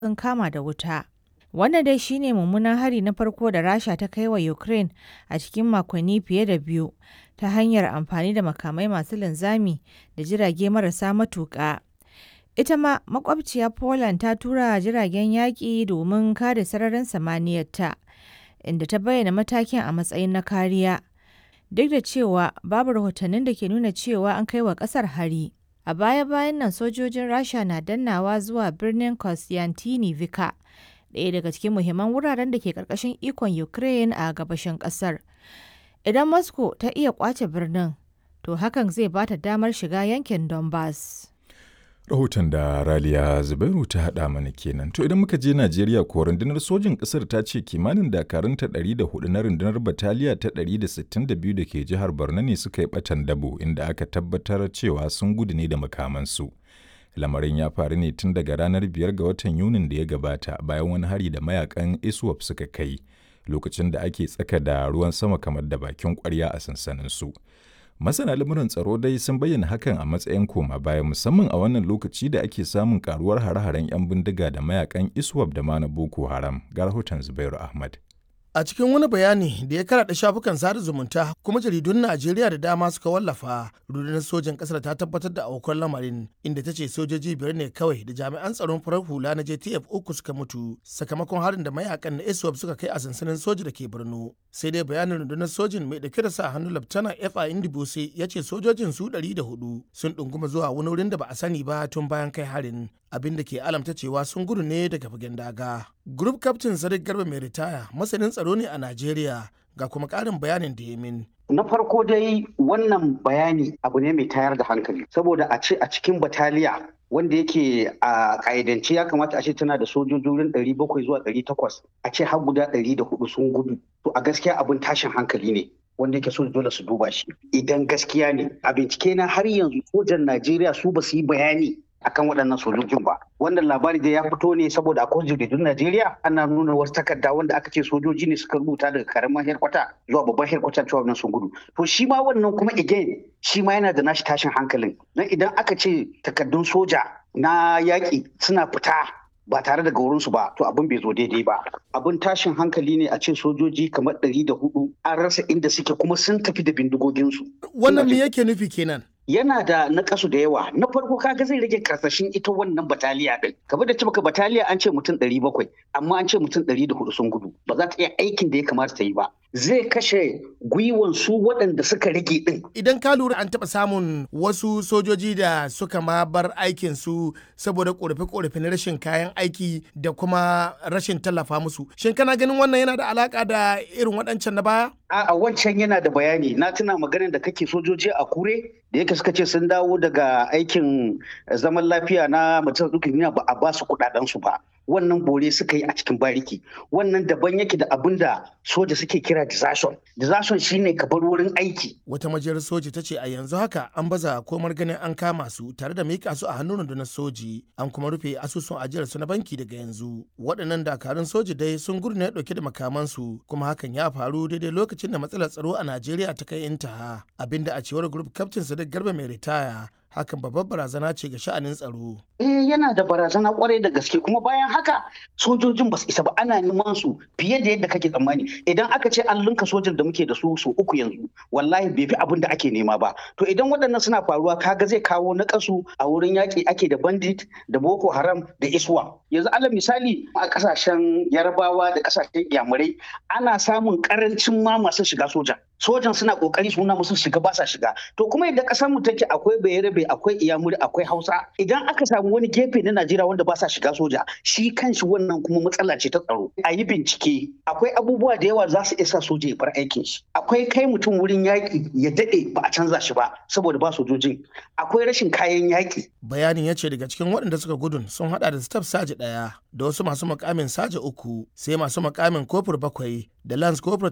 sun kama da wuta. Wannan dai shi ne mummunan hari na farko da Rasha ta kai wa Ukraine a cikin makonni fiye da biyu ta hanyar amfani da makamai masu linzami da jirage marasa matuƙa. Ita ma makwabciya Poland ta tura jiragen yaƙi domin kare sararin samaniyarta, inda ta bayyana matakin a matsayin na kariya, duk da cewa babu rahotannin da ke nuna cewa an kai wa ƙasar hari. A baya-bayan nan sojojin Rasha na dannawa zuwa birnin Kostyantynivka, ɗaya daga cikin muhimman wuraren da ke ƙarƙashin ikon Ukraine a gabashin ƙasar. Idan Moscow ta iya ƙwace birnin, to hakan zai ba ta damar shiga yankin Donbass. Rahoton da Raliya Zubairu ta haɗa mana kenan. To idan muka je Najeriya ko rundunar sojin ƙasar ta ce kimanin dakarunta 104 na rundunar bataliya ta 162 da ke jihar Borno ne suka yi ɓatan dabo inda aka tabbatar cewa sun gudu ne da makamansu. Lamarin ya faru ne tun daga ranar 5 ga watan Yunin da ya gabata bayan wani hari da mayakan ISWAP suka kai lokacin da ake tsaka da ruwan sama kamar da bakin ƙwarya a sansaninsu. Masana lamuran tsaro dai sun bayyana hakan a matsayin koma baya musamman a wannan lokaci da ake samun karuwar hare-haren 'yan bindiga da mayakan ISWAP da ma na Boko Haram. Ga rahoton Zubairu Ahmad. A cikin wani bayani da ya karaɗa shafukan sada zumunta kuma jaridun Najeriya da dama suka wallafa, rundunar sojin ƙasar ta tabbatar da aukuwar lamarin inda ta ce sojoji biyar ne kawai da jami'an tsaron farar hula na JTF uku suka mutu sakamakon harin da mayakan na ISWAP suka kai a sansanin soji da ke Borno. Sai dai bayanin rundunar sojin mai dauke da sa hannu Laftana F.A. Indibose ya ce sojojin su ɗari da hudu sun ɗunguma zuwa wani wurin da ba a sani ba tun bayan kai harin. abin da ke alamta cewa sun gudu ne daga fagen daga. Group Captain Sadiq Garba mai ritaya masanin tsaro ne a Najeriya ga kuma ƙarin bayanin da ya min. Na farko dai wannan bayani abu ne mai tayar da hankali saboda a ce a cikin bataliya wanda yake a ƙa'idance ya kamata a ce tana da sojojin ɗari bakwai zuwa ɗari takwas a ce har guda ɗari da hudu sun gudu to a gaskiya abin tashin hankali ne wanda yake so dole su duba shi idan gaskiya ne a bincike na har yanzu sojan Najeriya su ba su yi bayani akan waɗannan sojojin ba wannan labari da ya fito ne saboda akwai jaridun Najeriya ana nuna wasu takarda wanda aka ce sojoji ne suka rubuta daga karamin herkwata zuwa babban herkwata cewa wannan sun gudu to shi ma wannan kuma again shi ma yana da nashi tashin hankalin dan idan aka ce takardun soja na yaƙi suna fita ba tare da gaurinsu ba to abin bai zo daidai ba abin tashin hankali ne a ce sojoji kamar ɗari da hudu an rasa inda suke kuma sun tafi da bindigoginsu wannan me yake nufi kenan yana da nakasu da yawa na farko kaga zai rage karsashin ita wannan bataliya din kamar da cibaka bataliya an ce mutum ɗari bakwai amma an ce mutum ɗari da hudu sun gudu ba za ta iya aikin da ya kamata ta yi ba zai kashe gwiwan su waɗanda suka rage din idan ka lura an taɓa samun wasu sojoji da suka ma bar aikin su saboda korafe-korafe na rashin kayan aiki da kuma rashin tallafa musu shin kana ganin wannan yana da alaka da irin waɗancan na baya a wancan yana da bayani na tuna maganar da kake sojoji a kure da yake suka ce sun dawo daga aikin zaman lafiya na mutum dukkan duniya ba a ba su kudaden su ba wannan bore suka yi a cikin bariki wannan daban yake da abin da soja suke kira desertion desertion shine ka bar wurin aiki wata majiyar soji ta ce a yanzu haka an baza komar ganin an kama su tare da mika su a hannun rundunar soji an kuma rufe asusun ajiyar su na banki daga yanzu waɗannan dakarun soji dai sun gudu ne dauke da makamansu kuma hakan ya faru daidai lokacin da matsalar tsaro a najeriya ta kai intaha abinda a cewar group captain sadiq garba mai ritaya hakan babbar barazana ce ga sha'anin tsaro. Eh yana da barazana kwarai da gaske kuma bayan haka sojojin ba su isa ba ana neman su fiye da yadda kake tsammani idan aka ce an linka sojan da muke da su su uku yanzu wallahi bai fi abin da ake nema ba to idan waɗannan suna faruwa kaga zai kawo na kasu a wurin yaƙi ake da bandit da boko haram da iswa yanzu alal misali a ƙasashen yarabawa da ƙasashen yamurai ana samun ƙarancin ma masu shiga soja sojan suna kokari su nuna musu shiga ba sa shiga to kuma idan kasar mu take akwai bayarabe akwai iyamuri akwai hausa idan aka samu wani gefe na najeriya wanda ba sa shiga soja shi kanshi wannan kuma matsala ce ta tsaro a yi bincike akwai abubuwa da yawa za su isa soja ya bar aikin shi akwai kai mutum wurin yaƙi ya daɗe ba a canza shi ba saboda ba sojojin akwai rashin kayan yaƙi bayanin ya ce daga cikin waɗanda suka gudun sun haɗa da staff saji ɗaya da wasu masu makamin saji uku sai masu makamin kofur bakwai da lance kofur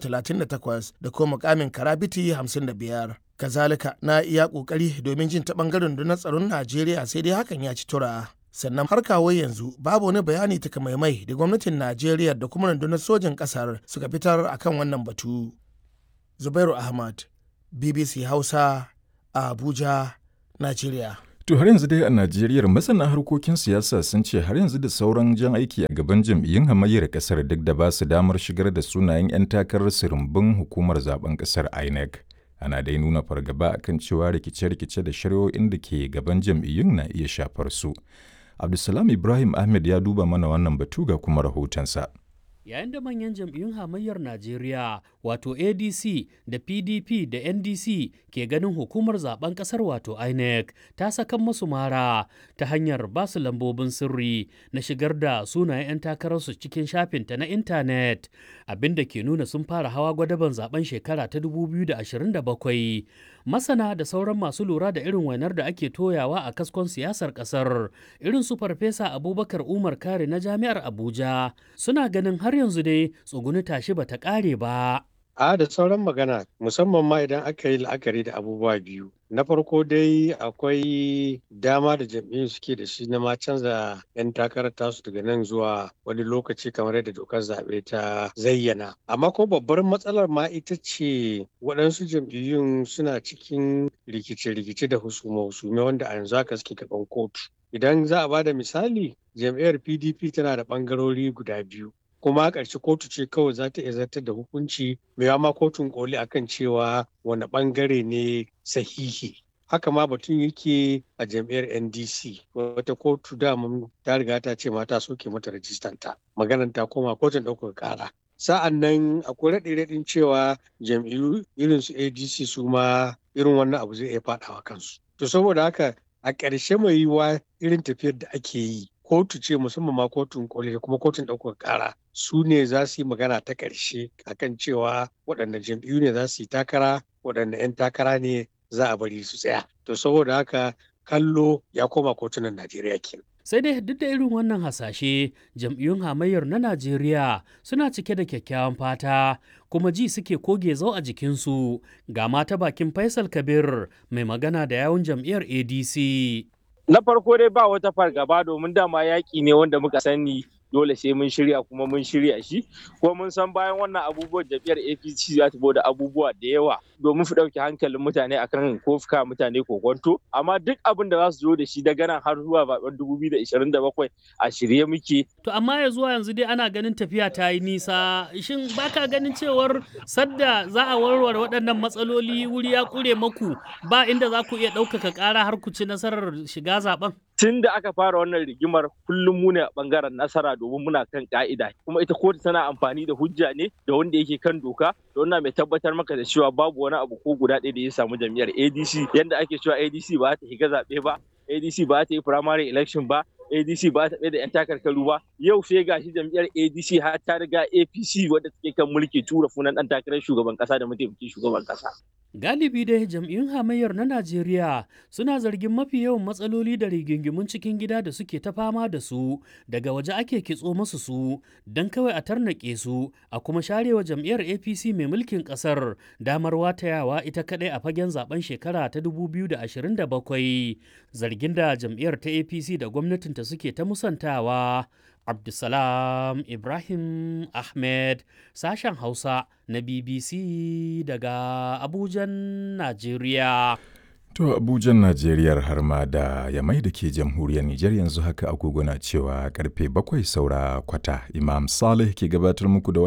38 da kuma makamin karabiti 55 kazalika na iya kokari domin jin ta bangaren na tsaron najeriya sai dai hakan ya ci tura sannan har kawo yanzu babu wani bayani takamaimai da gwamnatin najeriya da kuma rundunar sojin kasar suka fitar akan wannan batu zubairu ahmad bbc hausa a abuja najeriya To har yanzu dai a Najeriya masana harkokin siyasa sun ce har yanzu da sauran jan aiki a gaban jam'iyyun hamayyar kasar duk da ba su damar shigar da sunayen 'yan takarar rumbun hukumar zaben kasar INEC. Ana dai nuna fargaba akan cewa rikice-rikice da shari'o'in da ke gaban jam'iyyun na iya shafar su. Abdulsalam Ibrahim Ahmed ya duba mana wannan batu ga kuma rahotonsa. yayin da manyan jam'iyyun hamayyar Najeriya wato ADC da PDP da NDC ke ganin hukumar zaben kasar wato INEC ta sakan masu mara ta hanyar basu lambobin sirri na shigar da sunayen 'yan takararsu cikin shafinta na intanet abinda ke nuna sun fara hawa gwadaban zaben shekara ta 2027 masana da sauran masu lura da irin wainar da ake toyawa a kaskon siyasar kasar irin su farfesa abubakar umar kare na jami'ar abuja suna ganin har yanzu dai tsuguni tashi bata kare ba A da sauran magana musamman ma idan aka yi la'akari da abubuwa biyu. Na farko dai akwai dama da jam'iyyun suke da shi na ma canza 'yan takarar tasu daga nan zuwa wani lokaci kamar yadda dokar zaɓe ta zayyana. Amma ko babbar matsalar ma ita ce waɗansu jam'iyyun suna cikin rikice-rikice da husume-husume wanda a yanzu haka suke gaban kotu. Idan za a ba da misali, jam'iyyar PDP tana da ɓangarori guda biyu. kuma a ƙarshe kotu ce kawai za ta iya zartar da hukunci mai ma kotun koli akan cewa wani ɓangare ne sahihi haka ma batun yake a jam'iyyar ndc wata kotu dama ta riga ta ce mata soke mata rajistanta maganar ta koma kotun ɗaukar ƙara sa'an nan akwai raɗe-raɗin cewa jam'iyyu irin su adc su ma irin wannan abu zai iya faɗawa kansu to saboda haka a ƙarshe mai yiwuwa irin tafiyar da ake yi kotu ce musamman ma kotun koli da kuma kotun ɗaukar ƙara su ne za su yi magana ta ƙarshe akan cewa waɗanda jam'iyyu ne za su yi takara waɗanda 'yan takara ne za a bari su tsaya to saboda haka kallo ya koma kotunan najeriya kenan sai dai duk da irin wannan hasashe jam'iyyun hamayyar na najeriya suna cike da kyakkyawan fata kuma ji suke koge zau a jikinsu ga mata bakin faisal kabir mai magana da yawun jam'iyyar adc na farko dai ba wata fargaba domin dama yaƙi ne wanda muka sani dole sai mun shirya kuma mun shirya shi kuma mun san bayan wannan abubuwan jam'iyyar apc za ta da abubuwa da yawa domin su ɗauki hankalin mutane akan ko fuka mutane kokonto amma duk abin da za su zo da shi daga nan har zuwa zaben 2027 a shirye muke to amma ya zuwa yanzu dai ana ganin tafiya ta yi nisa shin baka ganin cewar sadda za a warware waɗannan matsaloli wuri ya kure maku ba inda za ku iya ɗaukaka ƙara har ku ci nasarar shiga zaben tun da aka fara wannan rigimar kullum mu ne a bangaren nasara domin muna kan ka'ida kuma ita kotu tana amfani da hujja ne da wanda yake kan doka da wannan mai tabbatar maka da cewa babu wani abu ko guda ɗaya da ya samu jam'iyyar ADC yanda ake cewa ADC ba ta higa zaɓe ba ADC ba ta yi primary election ba ADC ba ta da 'yan takarkaru ba yau sai gashi jam'iyyar ADC har ta riga APC wadda take kan mulki tura funan ɗan takarar shugaban ƙasa da mataimakin shugaban ƙasa. Galibi dai jam'iyyun hamayyar na Najeriya suna zargin mafi yawan matsaloli da rigingimun cikin gida da suke ta fama da su daga waje ake kitso masu su don kawai a tarnaƙe su a kuma sharewa jam'iyyar APC mai mulkin ƙasar damar watayawa ita kaɗai a fagen zaben shekara ta 2027 zargin da jam'iyyar ta APC da gwamnatinta suke ta musantawa. Abdulsalam Ibrahim Ahmed sashen Hausa na BBC daga Abujan, Najeriya. To Abujan Najeriya har ma da Yamai da ke jamhuriyar Nijar yanzu haka agogo na cewa karfe bakwai saura kwata Imam Saleh ke gabatar muku da